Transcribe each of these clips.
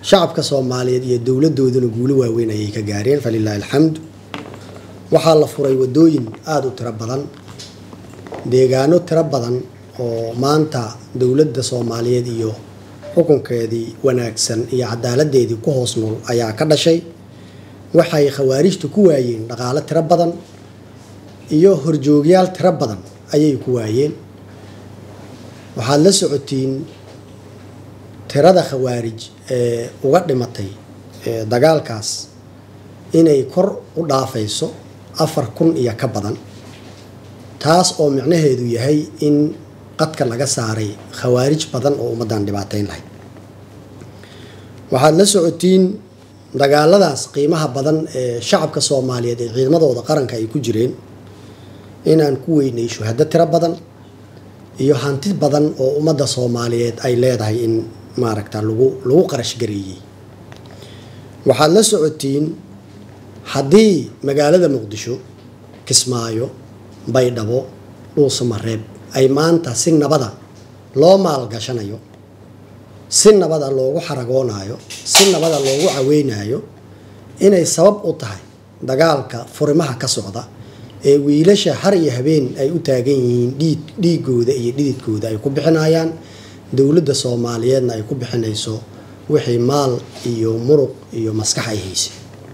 shacabka soomaaliyeed iyo dowladooduna guulo waaweyn ayay ka gaareen falilaahi alxamdu waxaa la furay wadooyin aada u tiro badan deegaano tiro badan oo maanta dowladda soomaaliyeed iyo xukunkeedii wanaagsan iyo cadaaladeedii ku hoos nool ayaa ka dhashay waxay khawaarijtu ku waayeen dhaqaalo tiro badan iyo horjoogyaal tiro badan ayay ku waayeen waxaad la socotiin tirada khawaarij ee uga dhimatay dagaalkaas inay kor u dhaafayso afar kun iyo ka badan taas oo micnaheedu yahay in qadka laga saaray khawaarij badan oo ummaddan dhibaateyn lahayd waxaad la socotiin dagaaladaas qiimaha badan ee shacabka soomaaliyeed ee ciidamadooda qaranka ay ku jireen inaan ku weynay shuhado tiro badan iyo hanti badan oo ummadda soomaaliyeed ay leedahay in maaragta lagu lagu qarash gareeyey waxaad la socotiin haddii magaalada muqdisho kismaayo baydhabo dhuusamareeb ay maanta si nabada loo maalgashanayo si nabada loogu xaragoonayo si nabada loogu caweynayo inay sabab u tahay dagaalka furimaha ka socda ee wiilasha har iyo habeen ay u taagan yihiin dhiid dhiigooda iyo dhididkooda ay ku bixinayaan dowladda soomaaliyeedna ay ku bixinayso wixii maal iyo muruq iyo maskax ay haysay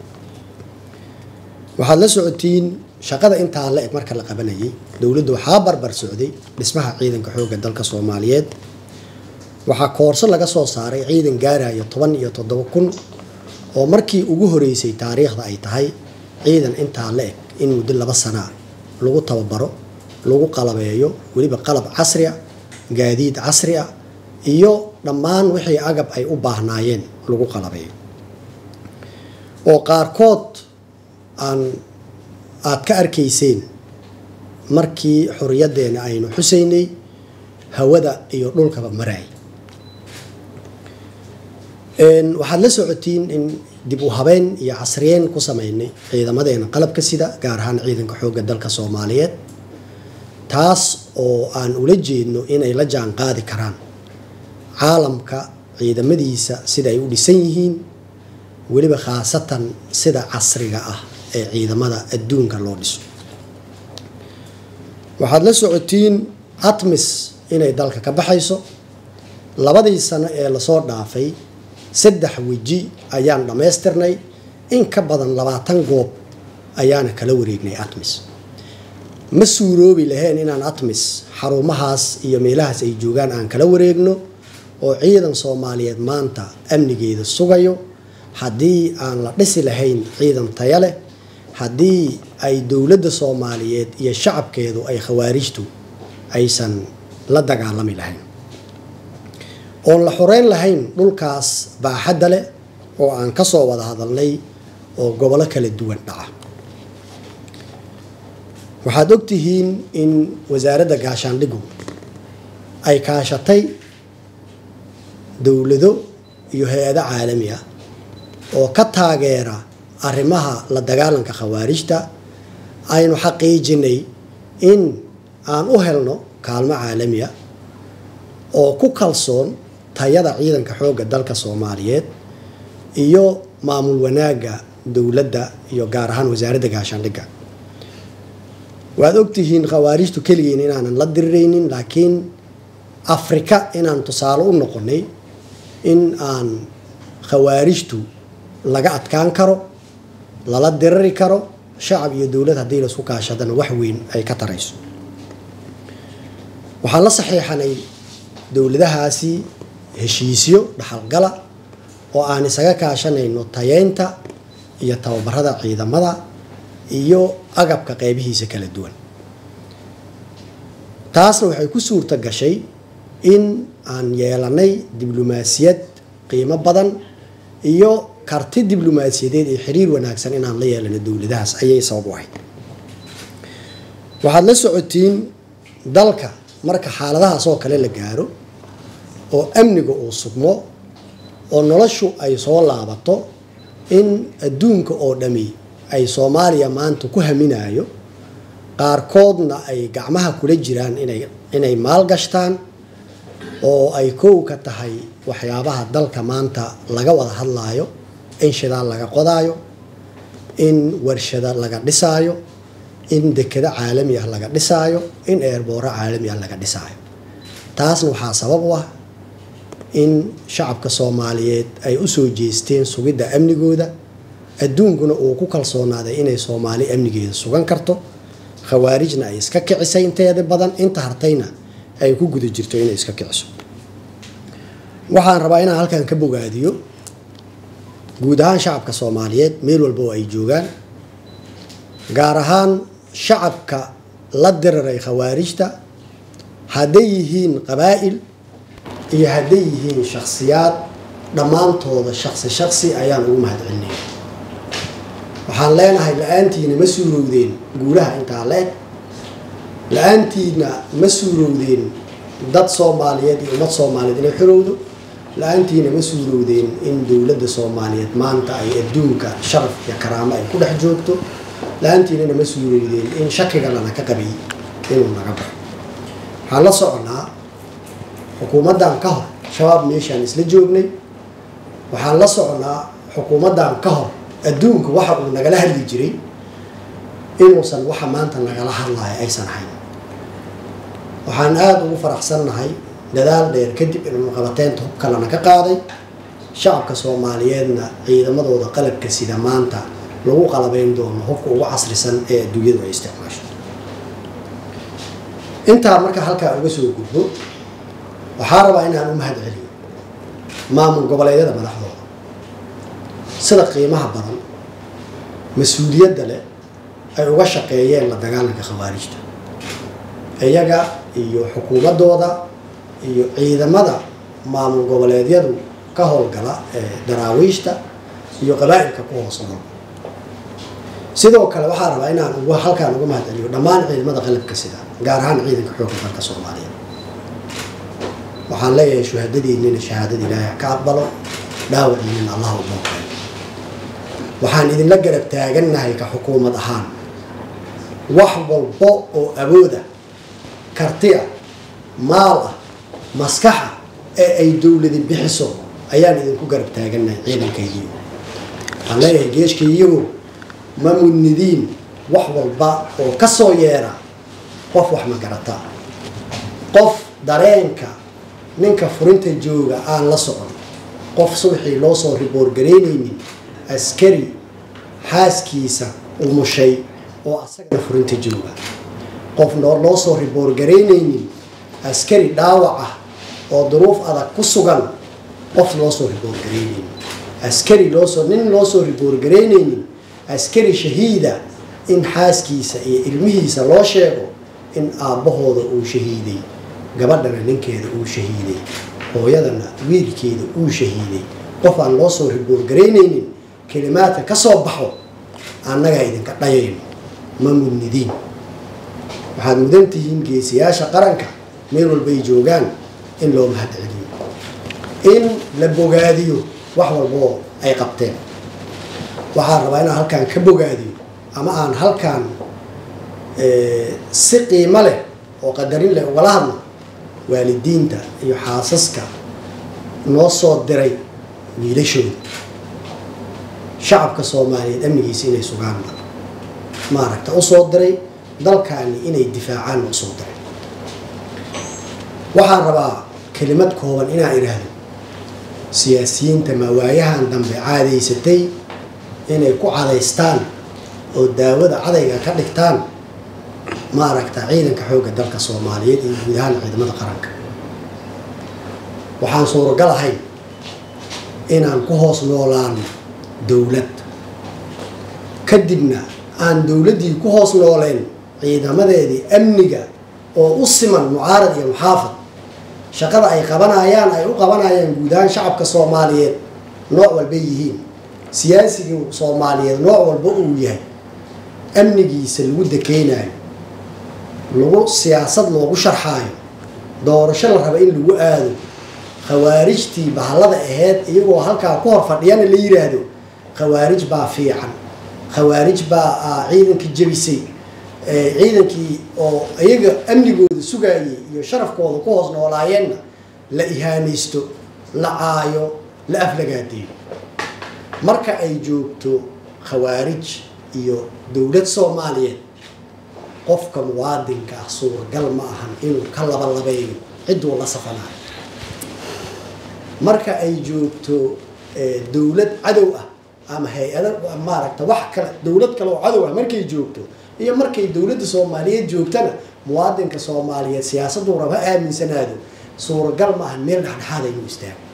waxaad la socotiin shaqada intaa la eg marka la qabanayay dowladda waxaa barbar socday dhismaha ciidanka xoogga dalka soomaaliyeed waxaa koorso laga soo saaray ciidan gaaraya toban iyo toddoba kun oo markii ugu horeysay taariikhda ay tahay ciidan intaa la eg in muddo laba sanaa lagu tababaro lagu qalabeeyo weliba qalab casri a gaadiid casri ah iyo dhammaan wixii agab ay u baahnaayeen lagu qalabeeyo oo qaarkood aan aada ka arkayseen markii xoriyaddeena aynu xusaynay hawada iyo dhulkaba maraay waxaad la socotiin in dib u habeyn iyo casriyeyn ku sameynay ciidamadeena qalabka sida gaar ahaan ciidanka xoogga dalka soomaaliyeed taas oo aan ula jeedno inay la jaan qaadi karaan caalamka ciidamadiisa sida ay u dhisan yihiin weliba khaasatan sida casriga ah ee ciidamada adduunka loo dhiso waxaad la socotiin atmis inay dalka ka baxayso labadii sano ee lasoo dhaafay saddex weji ayaan dhammaystirnay in ka badan labaatan goob ayaana kala wareegnay atmis ma suuroobi lahayn inaan atmis xarumahaas iyo meelahaas ay joogaan aan kala wareegno oo ciidan soomaaliyeed maanta amnigeeda sugayo haddii aan la dhisi lahayn ciidan taya leh haddii ay dowladda soomaaliyeed iyo shacabkeedu ay khawaarijtu aysan la dagaalami lahayn oon la xoreyn lahayn dhulkaas baaxadda leh oo aan ka soo wada hadalnay oo gobollo kala duwan dhaca waxaad ogtihiin in wasaaradda gaashaandhigu ay kaashatay dowlado iyo hay-ado caalami ah oo ka taageera arrimaha la dagaalanka khawaarijta aynu xaqiijinay in aan u helno kaalmo caalami ah oo ku kalsoon tayada ciidanka xoogga dalka soomaaliyeed iyo maamul wanaagga dowladda iyo gaar ahaan wasaaradda gaashaandhigga waad ogtihiin khawaarijtu keligiin inaanan la diriraynin laakiin afrika inaan tusaale u noqonay in aan khawaarijtu laga adkaan karo lala diriri karo shacab iyo dowlad haddii laisku kaashadana wax weyn ay ka tarayso waxaan la saxiixanay dowladahaasi heshiisyo dhaxalgala oo aan isaga kaashanayno tayeynta iyo tababarada ciidamada iyo agabka qeybihiisa kala duwan taasna waxay ku suurta gashay in aan yeelanay diblomaasiyad qiimo badan iyo karti diblomaasiyadeed iyo xiriir wanaagsan inaan la yeelano dowladahaas ayay sabab u ahayd waxaad la socotiin dalka marka xaaladahaas oo kale la gaaro oo amniga uu sugmo oo noloshu ay soo laabato in adduunka oo dhami ay soomaaliya maanta ku haminayo qaarkoodna ay gacmaha kula jiraan inay inay maalgashtaan oo ay kow ka tahay waxyaabaha dalka maanta laga wada hadlaayo in shidaal laga qodaayo in warshada laga dhisaayo in dekado caalami ah laga dhisaayo in eerbooro caalami ah laga dhisaayo taasna waxaa sabab u ah in shacabka soomaaliyeed ay usoo jeesteen sugidda amnigooda adduunkuna uu ku kalsoonaaday inay soomaali amnigeeda sugan karto khawaarijna ay iska kicisay inteeda badan inta hartayna ay ku guda jirto inay iska kiciso waxaan rabaa inaan halkan ka bogaadiyo guud ahaan shacabka soomaaliyeed meel walba oo ay joogaan gaar ahaan shacabka la diriray khawaarijta hadday yihiin qabaa'il iyo hadday yihiin shakhsiyaad dhammaantooda shaqsi shaqsi ayaan ugu mahadcelinaya waxaan leenahay la-aantiina ma suurowdeen guulaha intaa le-eg la-aantiina ma suurowdeen dad soomaaliyeed iyo ummad soomaaliyeed inay xorowdo la-aantiina ma suurowdeen in dowladda soomaaliyeed maanta ay adduunka sharaf iyo karaamo ay ku dhex joogto la-aantiinana ma suurowdeen in shakiga lana ka qabay inuu naga baxo waxaan la soconaa xukuumaddan ka hor shabaab meeshaan isla joognay waxaan la soconaa xukuumaddan ka hor adduunka waxa uu nagala hadli jiray inuusan waxa maanta nagala hadlayo aysan hayn waxaan aada ugu faraxsannahay dadaal dheer kadib inuu qabateynta hub kalena ka qaaday shacabka soomaaliyeedna ciidamadooda qalabka sida maanta lagu qalabeyn doono hubka ugu casrisan ee adduunyadu ay isticmaasho intaa marka halkaa uga soo gudbo waxaa rabaa inaan u mahad celiyo maamul goboleedyada madaxdooda sida qiimaha badan mas-uuliyadda leh ay uga shaqeeyeen la dagaalanka khawaarijta iyaga iyo xukuumaddooda iyo ciidamada maamul goboleedyadu ka howlgala ee daraawiishta iyo qabaa-ilka ku hoos nool sidoo kale waxaa rabaa inaan ugu halkaan uga mahad celiyo dhammaan ciidamada qalabka sida gaar ahaan ciidanka xoogga dalka soomaaliyeed waxaan leeyahay shuhadadiinina shahaadada ilaahay ka aqbalo dhaawaciinina allah u booqay waxaan idinla garab taagannahay ka xukuumad ahaan wax walbo oo awooda kartiya maal ah maskaxa ee ay dowladi bixiso ayaan idinku garab taagannahay ciidankaygiigu waxaan leeyahay geeshkaygiigu ma mudnidiin wax walba oo ka soo yeera qof wax ma garata qof dareenka ninka furinta jooga aan la socon qof subaxii loo soo riboorgaraynaynin askari xaaskiisa umushay oo asagana furinta jooga qof loo soo riboorgaraynaynin askari dhaawac ah oo duruuf adag ku sugan qof loo soo riboorgaraynaynin askari loosoo nin loo soo riboorgaraynaynin askari shahiida in xaaskiisa iyo ilmihiisa loo sheego in aabbahooda uu shahiiday gabadhana ninkeeda uu shahiiday hooyadana wiilkeeda uu shahiiday qof aan loo soo riboorgaraynaynin kelimaadka ka soo baxo annagaa idinka dhayayno ma mudnidiin waxaad mudan tihiin geesiyaasha qaranka meel walbay joogaan in loo mahad celiyo in la bogaadiyo wax walboo ay qabteen waxaan rabaa inaan halkaan ka bogaadiyo ama aan halkaan si qiimo leh oo qadarin leh ugala hadlo waalidiinta iyo xaasaska noo soo diray wiilashooda shacabka soomaaliyeed amnigiisa inay sugaanba maaragta usoo diray dalkaani inay difaacaanna usoo diray waxaan rabaa kelimad kooban inaan idhaahdo siyaasiyiinta mawaayahan dambe caadaysatay inay ku cadaystaan oo daawada cadayga ka dhigtaan maaragta ciidanka xoogga dalka soomaaliyeed iyo guud ahaan ciidamada qaranka waxaan suuragal ahayn inaan ku hoos noolaano dowlad kadibna aan dowladdii ku hoos nooleen ciidamadeedii amniga oo u siman mucaarad iyo muxaafad shaqada ay qabanayaan ay u qabanayaan guud ahaan shacabka soomaaliyeed nooc walbay yihiin siyaasigii soomaaliyeed nooc walba uu yahay amnigiisa lagu dakeynayo lagu siyaasad loogu sharxaayo doorasho la raba in lagu aado khawaarijtii bahallada aheyd iyagoo halkaa ku hor fadhiyana la yiraahdo khawaarij baa fiican khawaarij baa ciidankii jebisay ciidankii oo iyaga amnigooda sugaayay iyo sharafkooda ku hoos noolaayeenna la ihaanaysto la caayo la aflagaadeeyo marka ay joogto khawaarij iyo dowlad soomaaliyeed qofka muwaadinka ah suuragal ma ahan inuu ka labalabeeyo cidduu la safanayo marka ay joogto dowlad cadow ah ama hay-ada maaragta wax kale dowlad kale oo cadow ah markay joogto iyo markay dowladda soomaaliyeed joogtana muwaadinka soomaaliyeed siyaasaduu raba aaminsanaado suuragal ma ahan meel dhexdhexaada inuu istaago